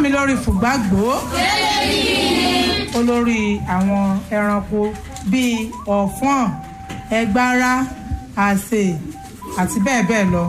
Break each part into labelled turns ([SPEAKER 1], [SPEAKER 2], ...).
[SPEAKER 1] mi lórí fùgbàgbó olórí àwọn ẹranko bíi ọ̀fọ́n ẹgbára àsè àti bẹ́ẹ̀ bẹ́ẹ̀ lọ.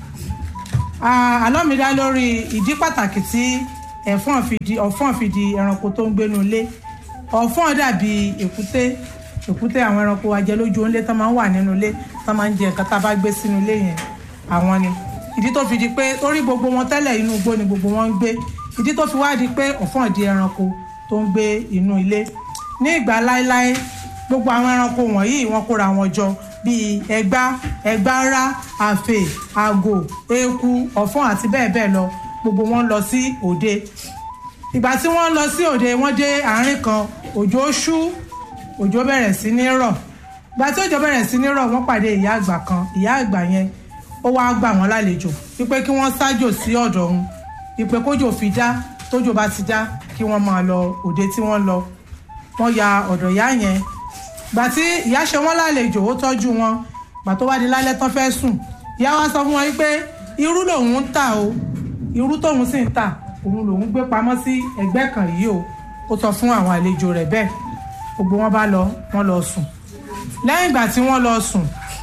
[SPEAKER 1] Ah, àlọ́ mi dá lórí ìdí pàtàkì tí ẹ̀fọ́n fi di ọ̀fọ́n fi di ẹranko tó ń gbénu ilé ọ̀fọ́n dàbí èkúté èkúté àwọn ẹranko ajẹlójú ńlé tó máa ń wà nínú ilé tó máa ń jẹ nǹkan tá a bá gbé sínú ilé yẹn àwọn ni ìdí tó fi di pé torí gbogbo wọn tẹ́lẹ̀ inú igbó ni gbogbo wọn ń gbé ìdí tó fi wá di pé ọ̀fọ́n di ẹranko tó ń gbé inú ilé ní ìgbà láéláé gbogbo àwọn ẹranko wọ̀nyí wọ́n kóra wọn jọ bíi ẹgbá ẹgbára àfè àgò eku ọ̀fọ́n àti bẹ́ẹ̀ bẹ́ẹ̀ lọ gbogbo wọn lọ sí òde ìgbà tí wọ́n lọ sí òde wọ́n dé àárín kan òjò ṣú òjò bẹ̀rẹ̀ sí ní rọ̀ ìgbà tí òjò bẹ̀rẹ̀ sí ní rọ̀ wọ́n pàdé ìyá àgbà kan ìyá àgbà yẹn ó wáá gbà wọ́n lálejò wípé kí wọ́n ṣájò sí ọ̀dọ̀ òun wípé kójò fi dá tójò bá ti dá kí wọ́n máa lọ òde tí wọ́n lọ wọ́n ya ọ̀dọ̀ ìyá yẹn gbà tí ìyá ṣe wọ́n lálejò ó tọ́jú wọn gbà tó wá di lálẹ́ tán fẹ́ sùn ìyá wa sọ fún wọn wípé irú lòun ń tà o irú tóun sì ń tà òun lòun gbé pamọ́ sí ẹgbẹ́ kan yìí o ó sọ fún àwọn àlejò rẹ̀ bẹ́ẹ̀ gbogbo wọn bá lọ wọn lọ sùn lẹ́yìn ìgbà tí wọ́n lọ sùn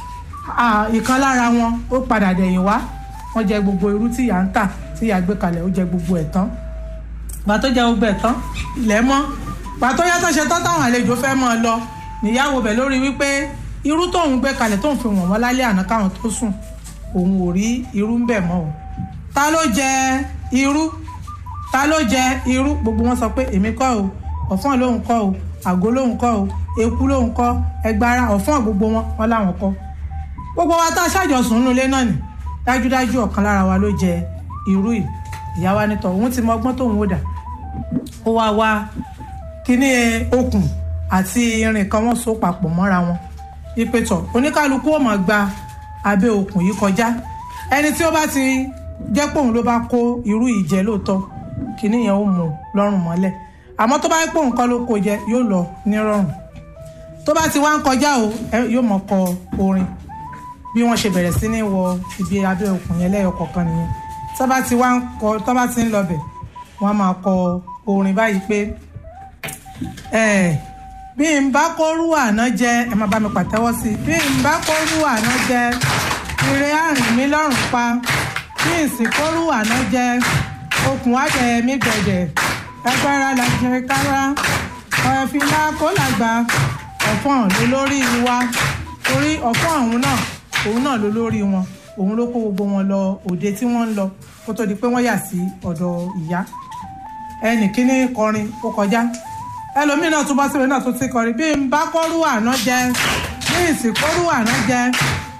[SPEAKER 1] ìkan lára wọn ó padà dẹ̀yìn wá wọ́n jẹ gbogbo irú tí ìyá ń tà tí ìyá gbé kalẹ̀ ó jẹ gbogbo ẹ̀ tán gbà tó jẹ gbogbo ẹ̀ tán ilẹ̀ mọ́ gbà tó yàtọ̀ ṣe tán táwọn àlejò fẹ́ mọ́ ọ lọ níyàwó bẹ̀ lórí wípé irú tóun gbé kalẹ̀ tóun fi wọ̀n wọ́n lálẹ́ àná káwọn tó sùn òun ò rí irú ń bẹ̀ mọ́ o ta ló jẹ irú ta ló jẹ irú gbogbo wọn sọ pé èmi kọ́ o ọ̀fọ́n lòun kọ́ o àgó lòun kọ́ o eku lòun kọ́ ẹgbára ọ̀fọ́n gbogbo wọn wọn láwọn kọ́ gbogbo wa tá a ṣàjọsùn nínú ilé náà ni dájúdájú ọ̀kan lára wa ló jẹ irú yìí ìyá wa nítọ̀ òun ti mọ ọgbọ́n tóun ó dà ó wá wá kíní okùn àti irin kan wọ́n so papọ̀ mọ́ra wọn ìpètọ̀ oníkálukú ó máa gba abẹ́ okùn yìí kọjá ẹni tí ó bá ti jẹ́ pé òun ló bá kó irú ìjẹ́ lóòótọ́ kíní yẹn ó mú un lọ́rùn mọ́lẹ̀ àmọ́ tó bá pé òun kọ́ ló kó jẹ yóò lọ nírọ̀rùn tó bá ti wá ń kọjá o yóò mọ̀ kọ orin bí wọ́n ṣe bẹ̀rẹ̀ sí ní wọ ibi abẹ́ òkun yẹn lẹ́yọ kọ̀ọ̀kan nìyẹn tó bá ti wá ń kọ tó bá ti ń lọ bẹ̀ wọ́n á máa kọ orin báyìí pé bí n bá kórú àná jẹ ẹ máa bá mi pàtẹ́wọ́ sí i bí n bá kórú àná jẹ ire àrìn mi lọ́rùn pa bí n sì kórú àná jẹ okùn àbẹ̀ mi gbẹ̀dẹ̀ agbára làjẹ kára ọ̀ẹ́fìlà kó làgbà ọ̀fọ̀n ló lórí wa torí ọ̀fọ̀n ọ̀hún náà òun náà ló lórí wọn òun ló kó gbogbo wọn lọ òde tí wọ́n ń lọ kó tó di pé wọ́n yà sí ọ̀dọ̀ ìyá ẹnì kíní kọrin ó kọjá ẹlòmíín náà tún bá síbẹ̀ náà tún ti kọrin bí n bá kọ́rú àná jẹ bí n sì kọ́rú àná jẹ